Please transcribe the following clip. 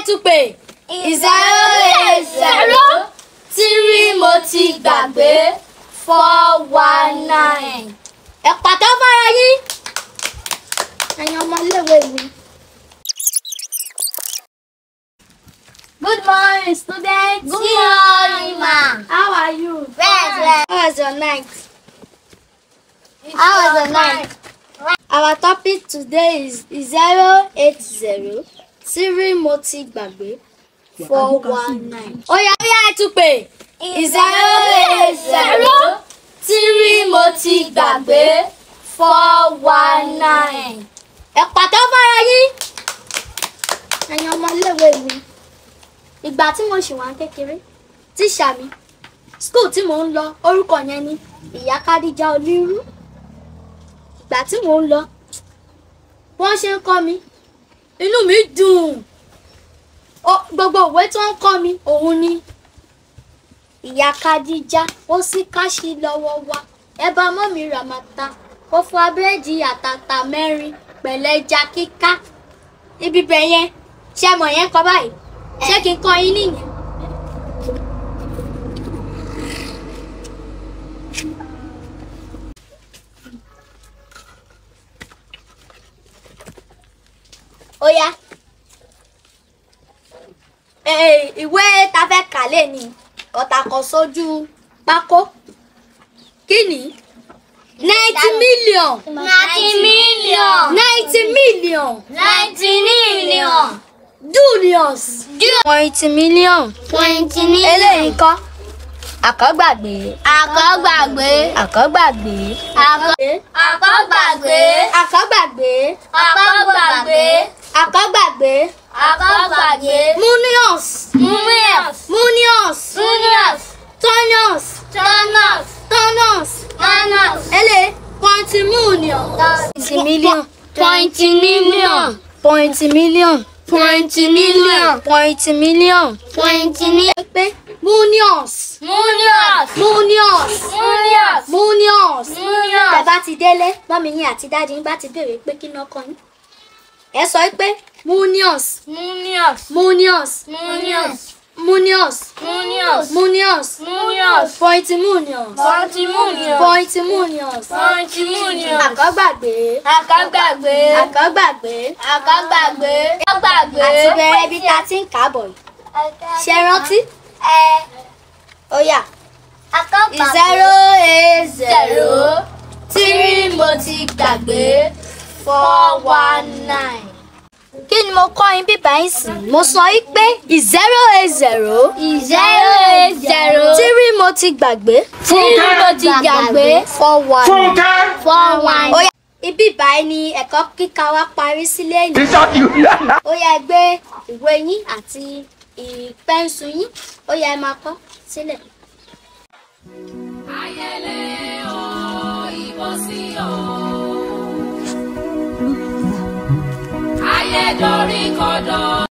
tún pè. zero eight zero three mo ti gbàgbé four one nine. ẹ pàtó fara yín. ẹ̀yin ọmọléèwé mi. Good morning, students. Good morning, ma. How are you? Very well. How was your night? How was the night? Our topic today is zero eight zero three mo ti gbàgbé four one nine. ó yá ó yá ẹ tún pè. zero eight zero three mo ti gbàgbé four one nine. ẹ pàtó fara yín. ẹ̀yin ọmọléèwé mi ìgbà tí mo ṣì wà ní kékeré tíṣà mi skul tí mò ń lọ orúkọ yẹn ni ìyá kádíjà onírú ìgbà tí mò ń lọ wọ́n ṣe ń kọ́ mi inú mi dùn Ó- gbogbo ìwé tó ń kọ́ mi òun ni ìyá kádíjà ó sì káṣí lọ́wọ́ wa ẹ bá mọ́ mi ràmàtà ó fún abẹ́rẹ́dì àtàtà mẹ́rin pẹ̀lẹ́ja kíká ibi bẹ̀ yẹn ṣe mọ̀ yẹn kọ báyìí ṣé kí n kọ yín nìyẹn. ó yá Eh, ìwé ta fẹ́ kà lé ní ọ̀tàkọ̀ sójú pákó kí ni ninety million Ninety million. ninety million Ninety million. dunions twenty million Twenty million. eléyìí kọ́ àkọ́gbàgbé Àkọ́gbàgbé. àkọ́gbàgbé Àkọ́- Àkọ́gbàgbé. àkọ́gbàgbé Àkọ́gbàgbé. àkọ́gbàgbé Àkọ́gbàgbé. munions Mumius. munions Junius. tonions Turnus. tonions Manus. eléyìí twenty million twenty million Twenty million. twenty million Twenty million. twenty million Twenty million. pé munions Munius. munions Munius. munions. Munius. tẹ́ bá ti délé mọ́mí yín àti dáàdi yín bá ti béèrè pé kí náà kọ́ yín ẹ sọ pé munions Munius. munions Munius. munions Munius. munions Munius. point munions Twenty million. point munions Twenty million. àkọ́gbàgbé Àkọ́gbàgbé. àkọ́gbàgbé Àkọ́gbàgbé. Àkọ́gbàgbé. àti bẹ̀rẹ̀ ibi tá a ti ń káàbọ̀ yìí ṣe rántí Ẹ. ó yá Àkọ́gbàgbé. zero eight zero Zero. three mo ti gbàgbé four one nine. kí ni mo kọ́ yín bíbá yín sí? mo sọ yín pé zero eight zero Zero eight zero. three mo ti gbàgbé Three mo ti gbàgbé. four one. Fúnkẹ́. Four one. ó yá ibi ìbáyìí ni ẹ̀kọ́ kíkà wa parí sílé yìí. T-shirt you. ó yá ẹ gbé ìwé yín àti ìpẹ́ǹsù yín ó yá ẹ máa kọ sílẹ̀. ayẹlẹ o ìbọsí o ayẹdọrí kọdọ.